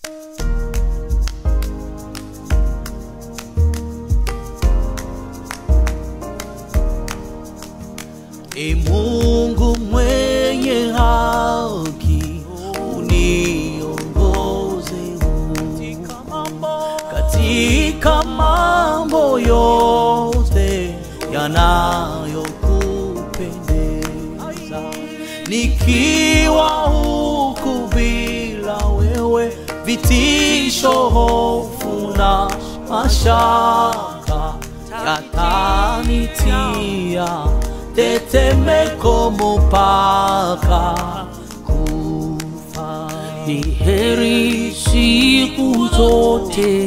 E Mungu mwenye haki, uniongoze katika mambo yote yanayokupendeza, nikiwa huku bila wewe, vitisho, hofu na mashaka yatanitia tetemeko mpaka kufa. Ni heri siku zote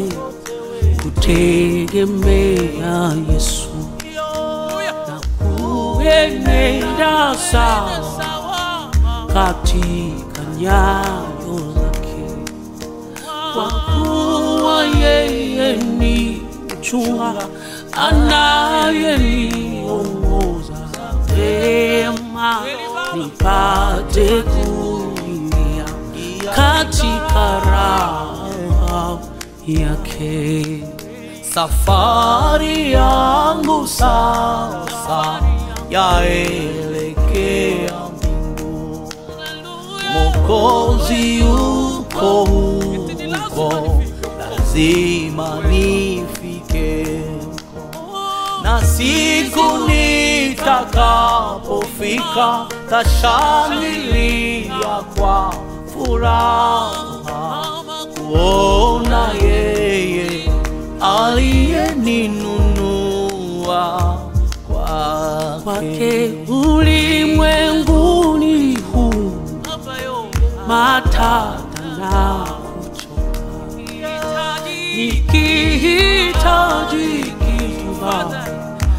kutegemea Yesu na kuenenda sawa katika nyayo zake, kwa kuwa yeye ni mchunga anayeniongoza vema nipate kuingia katika raha yake. Safari yangu sasa yaelekea mbingu, Mwokozi yuko huko, lazima nifike na siku nitakapofika, tashangilia kwa furaha kuona yeye aliyeninunua kwake. kwake ulimwenguni huu matata na kuchoka, nikihitaji kitu Baba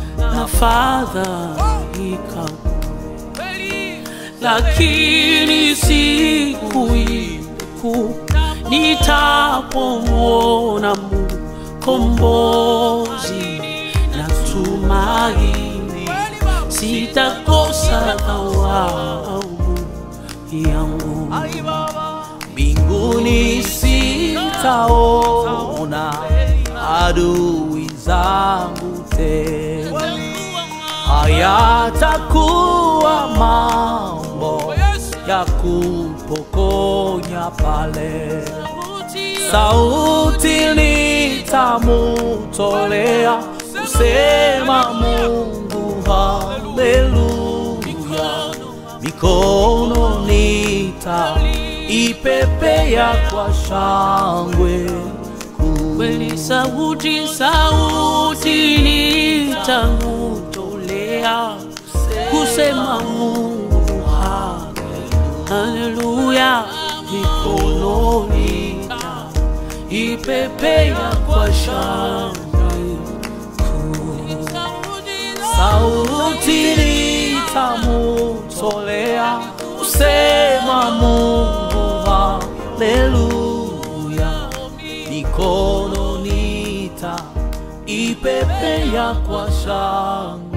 nafadhaika bure, lakini siku ile kuu nitapomwona mkombozi na tumaini sitakosa thawabu yangu mbinguni sitaona adui zangu tena, hayatakuwa mambo ya kupokonya pale. Sauti nitamutolea kusema Mungu haleluya, mikono nitaipepea kwa shangwe kuu. kweli sauti sauti nitamutolea kusema Mungu haleluya, mikono nitaipepea kwa shangwe kuu. sauti nitamutolea kusema Mungu haleluya, mikono nitaipepea kwa shangwe